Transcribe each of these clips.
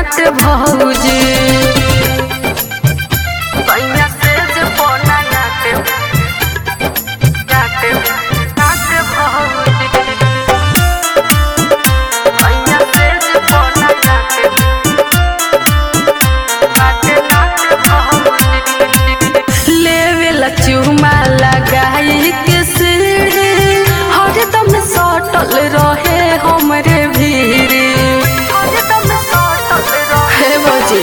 नाट भौजी सैया से जे पोना नाट नाट नाट भौजी सैया से जे पोना नाट नाट नाट भौजी लेवेला चुमा लगाई के सीढ़ी हरदम सटल रहे हमरे भीड़ी हरदम सटल रहे बजे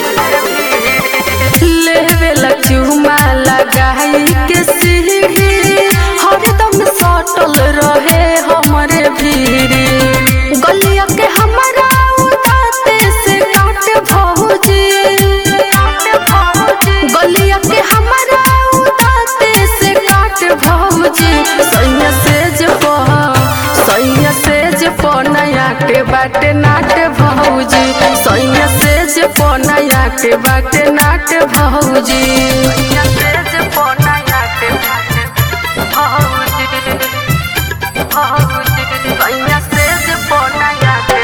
लेवेला चुमा लगाई के सीढ़ी हरदम सटल रहे हमरे भीड़ी गलिया के हमारा उठाते से काट भौजी गलिया के हमारा उठाते से काट भौजी सैया से जे पह सैया से जे नया के बाटे नाट भौजी सैया से जे नया के बाटे नाट भौजी सैया से जे नया के बाटे भौजी भौजी सैया से जे नया के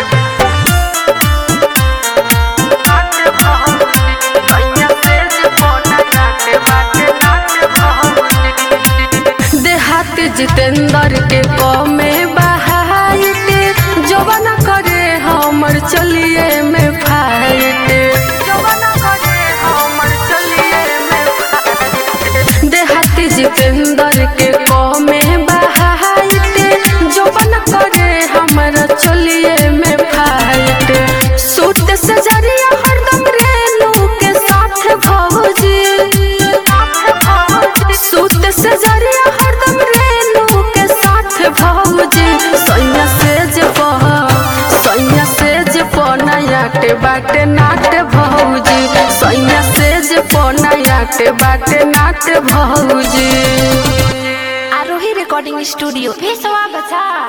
नाट भौजी सैया से जे नया के बाटे नाट भौजी देहात जितेंद्र के कमे बहाइट जवन करे हमर चलिए में फाइट जवन करे हमर चलिए में फाइट देहात जितेंद्र के कमे बहाइट जवन करे हमर चलिए में फाइट सूट से जरिया हरदम रेनू के साथ भौजी सूट से जरिया हरदम रेनू के साथ भौजी सैया से जे पह सैया से जे नया के बाटे नाट भौजी सैया से जे नया के बाटे नाट भौजी आरोही रिकॉर्डिंग स्टूडियो पेशवा बचा